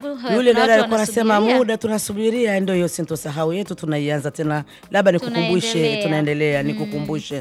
eh, yule kuna dada watu alikuwa anasema wanasubiria. muda tunasubiria, ndio hiyo sintosahau yetu tunaianza tena, labda nikukumbushe, Tunaendelea. tunaendelea, nikukumbushe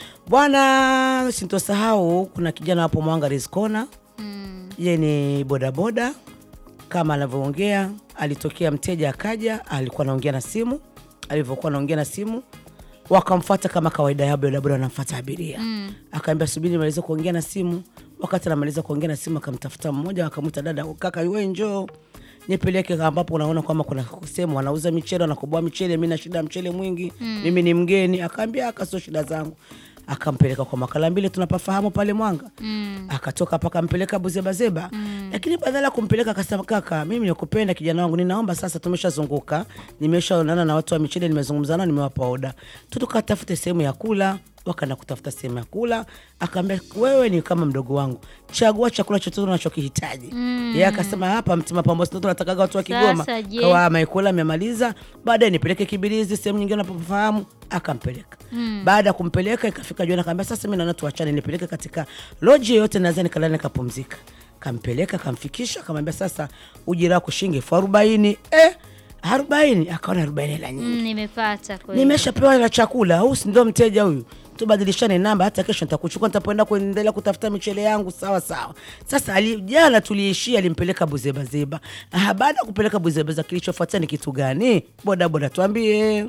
bwana, sintosahau kuna kijana hapo Mwanga Rizkona Mm. ye ni bodaboda kama anavyoongea. Alitokea mteja akaja, alikuwa anaongea na simu. Alivyokuwa anaongea na simu, wakamfuata kama kawaida yao, bodaboda wanamfuata abiria mm. Akaambia subiri nimalize kuongea na simu. Wakati anamaliza kuongea na simu, akamtafuta mmoja, akamwita dada, kaka we njoo nipeleke ambapo unaona kwamba kuna sehemu wanauza michele, wanakoboa michele, mi na shida ya mchele mwingi mimi ni mgeni. Akaambia aka sio shida zangu, akampeleka kwa makala mbili tunapafahamu pale Mwanga Mm. akatoka hapa akampeleka Buzebazeba lakini badala ya kumpeleka akasema, kaka, mimi nikupenda kijana wangu, ninaomba sasa, tumeshazunguka nimeshaonana na watu wa michele, nimezungumza nao, nimewapa oda tu, tukatafute sehemu ya kula. Wakaenda kutafuta sehemu ya kula, akaambia wewe ni kama mdogo wangu, chagua chakula chochote unachokihitaji. Yeye akasema hapa Mtima Pambo sio tunatakaga watu wa Kigoma. Sasa je? Kawa amekula amemaliza, baadaye nipeleke Kibirizi, sehemu nyingine unapofahamu, akampeleka. Baada ya kumpeleka ikafika jioni, akaambia sasa mimi naona tuachane, nipeleke katika loji yoyote naweza nikalala nikapumzika. Kampeleka, kamfikisha, akamwambia sasa ujira wako shilingi elfu arobaini. Eh, arobaini? Akaona arobaini hela nyingi Mm, nimepata kweli. nimeshapewa hela chakula, au si ndio mteja huyu? Tubadilishane namba, hata kesho nitakuchukua, nitapoenda kuendelea kutafuta michele yangu. Sawa sawa. Sasa ali, jana tuliishia, alimpeleka Buzebazeba. Ah, baada ya kupeleka Buzebazeba, kilichofuatia ni kitu gani? Boda boda, tuambie.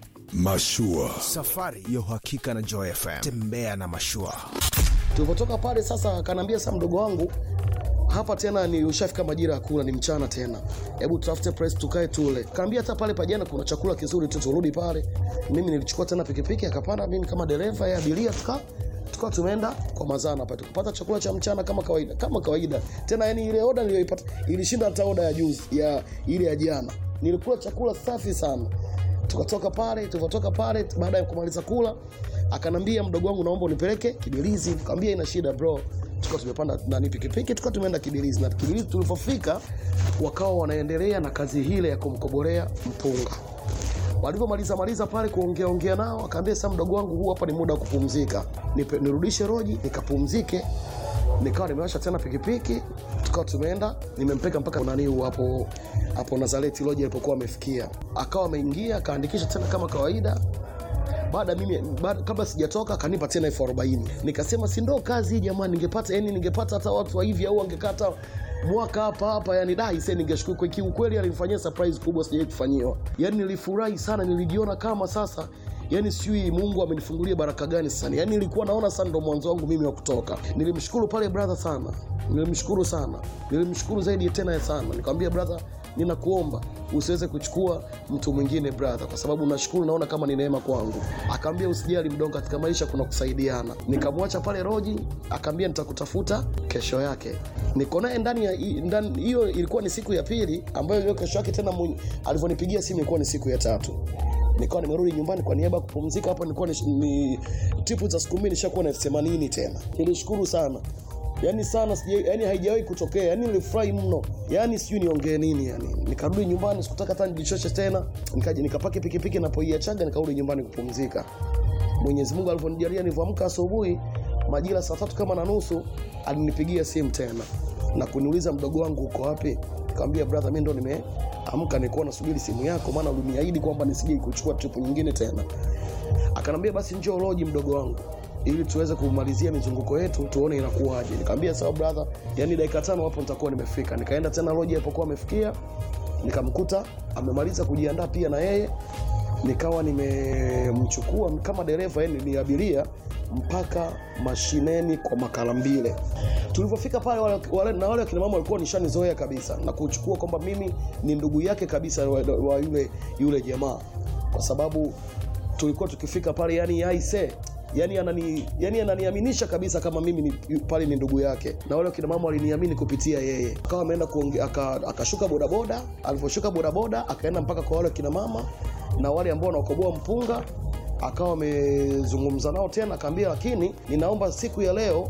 Mashua. Safari ya uhakika na Joy FM. Tembea na mashua. Tulipotoka pale sasa, akaniambia sasa, mdogo wangu, hapa tena ni ushafika majira ya kula, ni mchana tena, hebu tutafute press tukae tule. Kaambia hata pale pajana kuna chakula kizuri tu, turudi pale. Mimi nilichukua tena pikipiki, akapanda mimi kama dereva, ya abiria, tuka tukawa tumeenda kwa mazana pale, tukapata chakula cha mchana kama kawaida, kama kawaida tena. Yani ile oda niliyoipata ilishinda hata oda ya juzi ya ile ya jana. Nilikula chakula safi sana tukatoka pale. Tulivyotoka pale, baada ya kumaliza kula, akanambia mdogo wangu, naomba unipeleke Kibirizi. Nikamwambia ina shida bro. Tukawa tumepanda nani pikipiki, tukawa tumeenda Kibirizi. Na Kibirizi tulivyofika, wakawa wanaendelea na kazi hile ya kumkobolea mpunga. Walivyomaliza maliza pale kuongea ongea nao, akaambia sasa, mdogo wangu, huu hapa ni muda wa kupumzika, Nipe, nirudishe roji nikapumzike. Nikawa nimewasha tena pikipiki, tukawa tumeenda, nimempeka mpaka nani huu hapo hapo Nazareti loji alipokuwa amefikia, akawa ameingia akaandikisha tena kama kawaida. Baada mimi baada, kabla sijatoka akanipa tena elfu arobaini. Nikasema si ndo kazi hii jamani, ningepata yani ningepata hata watu wa hivi au angekata mwaka hapa hapa, yani dai sasa ningeshukuru kwa kiukweli, alinifanyia surprise kubwa sijawahi kufanyiwa. Yani nilifurahi sana, nilijiona kama sasa yani sijui Mungu amenifungulia baraka gani sana. Yani nilikuwa naona sana ndo mwanzo wangu mimi wa kutoka. Nilimshukuru pale brother sana, nilimshukuru sana, nilimshukuru zaidi tena sana. Nikamwambia brother, ninakuomba usiweze kuchukua mtu mwingine brother, kwa sababu nashukuru, naona kama ni neema kwangu. Akaambia usijali mdogo, katika maisha kuna kusaidiana. Nikamwacha pale roji, akaambia nitakutafuta kesho yake. Niko naye ndani ya ndani, hiyo ilikuwa ni siku ya pili, ambayo hiyo kesho yake tena mwenye- alivyonipigia simu ilikuwa ni siku ya tatu nikawa nimerudi nyumbani kwa niaba ya kupumzika hapo. Nilikuwa ni, ni tipu za siku mbili nishakuwa na elfu themanini tena. Nilishukuru sana yani sana sija, yani haijawahi kutokea yani nilifurahi mno yani sijui niongee nini yani. Nikarudi nyumbani sikutaka hata nijichoshe tena, nikaja nikapaki pikipiki napoiachaga nikarudi nyumbani kupumzika. Mwenyezi Mungu alivyonijalia nilivyoamka asubuhi majira saa tatu kama na nusu alinipigia simu tena na kuniuliza mdogo wangu uko wapi? Nikamwambia brother, mimi ndo nimeamka nilikuwa nasubiri simu yako, maana uliniahidi kwamba nisije kuchukua trip nyingine tena. Akanambia basi njoo loji mdogo wangu ili tuweze kumalizia mizunguko yetu tuone inakuwaje. Nikamwambia sawa brother, yani dakika tano hapo nitakuwa nimefika. Nikaenda tena loji alipokuwa amefikia, nikamkuta amemaliza kujiandaa pia na yeye nikawa nimemchukua kama dereva yani ni abiria mpaka mashineni kwa Makalambile. Tulivyofika pale wale, wale, na wale wakina mama walikuwa nishanizoea kabisa na kuchukua kwamba mimi ni ndugu yake kabisa wa, wa yule yule jamaa, kwa sababu tulikuwa tukifika pale yani aise yani anani yani ananiaminisha kabisa kama mimi ni, yu- pale ni ndugu yake, na wale wakina mama waliniamini kupitia yeye. Akawa ameenda kuonge- aka- akashuka bodaboda, alivyoshuka bodaboda akaenda mpaka kwa wale wakina mama na wale ambao wanakoboa mpunga, akawa amezungumza nao tena, akaambia lakini ninaomba siku ya leo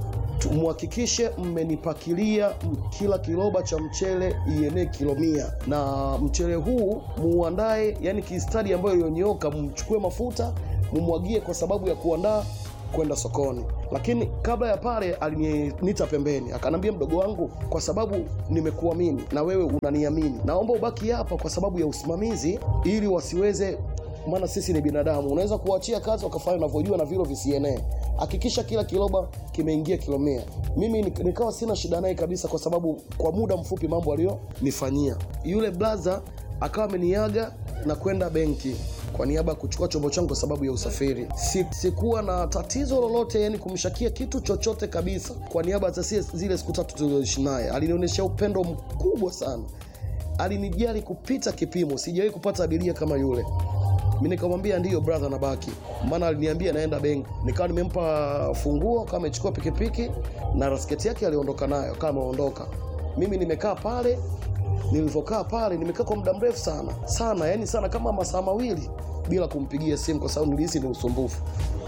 muhakikishe mmenipakilia m- kila kiroba cha mchele ienee kilo mia na mchele huu muandae yani kistadi ambayo iliyonyooka mchukue mafuta mumwagie kwa sababu ya kuandaa kwenda sokoni lakini kabla ya pale alinita pembeni akanambia mdogo wangu kwa sababu nimekuamini na wewe unaniamini naomba ubaki hapa kwa sababu ya usimamizi ili wasiweze maana sisi ni binadamu unaweza kuachia kazi wakafanya unavyojua na vilo visienee hakikisha kila kiloba kimeingia kilo mia mimi nik- nikawa sina shida naye kabisa kwa sababu kwa muda mfupi mambo aliyonifanyia yule blaza akawa ameniaga na kwenda benki kwa niaba ya kuchukua chombo changu kwa sababu ya usafiri si, sikuwa na tatizo lolote yani kumshakia kitu chochote kabisa kwa niaba ya zile- zile siku tatu tulioishi naye alinionyesha upendo mkubwa sana alinijali kupita kipimo sijawahi kupata abiria kama yule mi nikamwambia ndiyo brother nabaki maana aliniambia naenda benki nikawa nimempa funguo kama amechukua pikipiki na rasketi yake aliondoka nayo kama ameondoka mimi nimekaa pale nilivyokaa pale nimekaa kwa muda mrefu sana sana yani sana kama masaa mawili bila kumpigia simu kwa sababu nilihisi ni usumbufu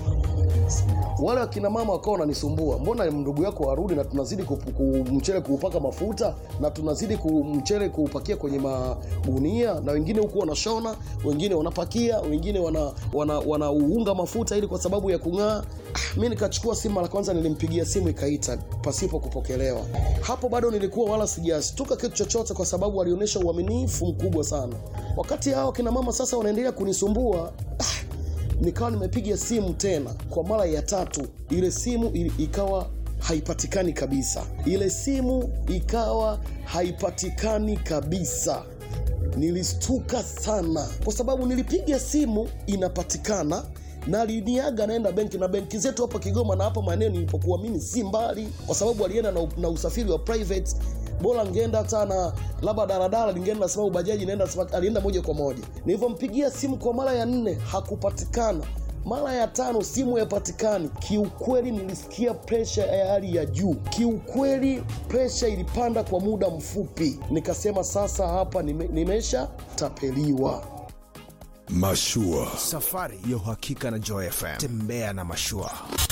wale wakina mama wakawa wananisumbua mbona ndugu yako arudi na tunazidi ku- ku- mchele kuupaka mafuta na tunazidi ku- mchele kuupakia kwenye magunia na wengine huku wanashona wengine wanapakia wengine wanauunga wana, wana wanauunga mafuta ili kwa sababu ya kung'aa Ah, mi nikachukua simu mara kwanza nilimpigia simu ikaita pasipo kupokelewa hapo bado nilikuwa wala sijastuka kitu chochote kwa sababu alionyesha uaminifu mkubwa sana wakati hao kina mama sasa wanaendelea kunisumbua ah, nikawa nimepiga simu tena kwa mara ya tatu ile simu ili- ikawa haipatikani kabisa ile simu ikawa haipatikani kabisa nilistuka sana kwa sababu nilipiga simu inapatikana na aliniaga naenda benki na benki zetu hapa kigoma na hapa maeneo nilipokuwa mimi si mbali kwa sababu alienda na, na usafiri wa private bora ngeenda hata na labda daradara lingeenda sababu bajaji inaenda sababu- alienda moja kwa moja nilivyompigia simu kwa mara ya nne hakupatikana mara ya tano simu yapatikani kiukweli nilisikia presha ya hali ya juu kiukweli presha ilipanda kwa muda mfupi nikasema sasa hapa nime, nimesha tapeliwa Mashua. Safari ya uhakika na Joy FM. Tembea na mashua.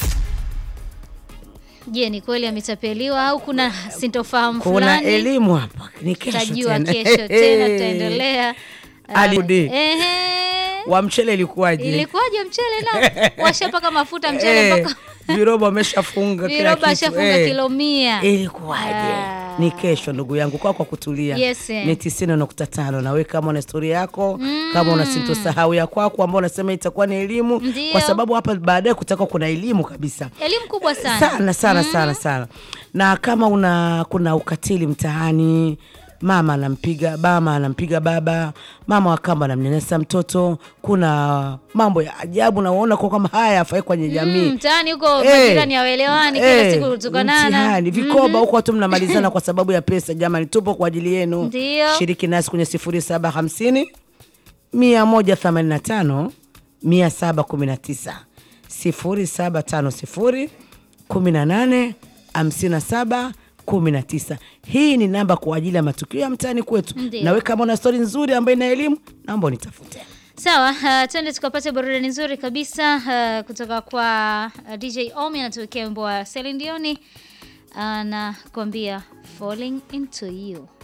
Je, ni kweli ametapeliwa au kuna sintofahamu kuna fulani? elimu hapa ni kesho Tutajua tena. kesho tena, tutaendelea. Alirudi. Ehe. wa mchele ilikuwaje Ilikuwaje mchele na washapaka mafuta mchele Eh, mpaka viroba ameshafunga kila viroba kitu ashafunga eh. kilo mia. ilikuwaje Ah. ni kesho ndugu yangu kwa kwa kutulia Yes, eh. ni tisini nukta tano nawe kama una historia yako kama una sintosahau ya kwako ambao unasema itakuwa ni elimu Ndio. kwa sababu hapa baadaye kutakuwa kuna elimu kabisa Elimu kubwa sana. sana sana sana sana na kama una kuna ukatili mtaani mama anampiga mama anampiga baba mama wa kamba anamnyanyasa mtoto kuna mambo ya ajabu naona kwa kama haya afai kwenye jamii Mm, mtaani huko Eh, majirani hawaelewani kila eh, siku kutukanana. mtihani vikoba huko watu mnamalizana kwa sababu ya pesa jamani tupo kwa ajili yenu Ndio. shiriki nasi kwenye sifuri saba hamsini mia moja themanini na tano mia saba kumi na tisa sifuri saba tano sifuri kumi na nane hamsini na saba kumi na tisa hii ni namba kwa ajili ya matukio ya mtaani kwetu Ndio. nawe kama una stori nzuri ambayo ina elimu naomba unitafute Sawa, uh, twende tukapate burudani nzuri kabisa uh, kutoka kwa uh, DJ Omi anatuwekea wimbo wa Celine Dion anakuambia falling into you.